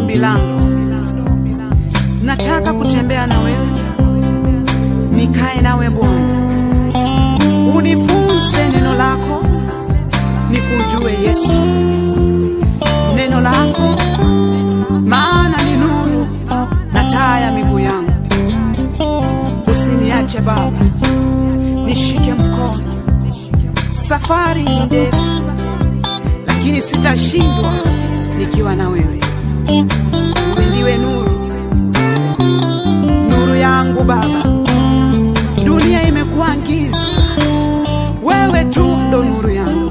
ombi langu, nataka kutembea na wewe, nikae nawe Bwana, unifunze neno lako, nikujue Yesu, neno lako maana ni nuru na taa ya miguu yangu. Usiniache Baba, nishike mkono. Safari ni ndefu, lakini sitashindwa nikiwa na wewe. Wewe ndiwe nuru, nuru yangu Baba. Dunia imekuwa giza, wewe tu ndo nuru yangu.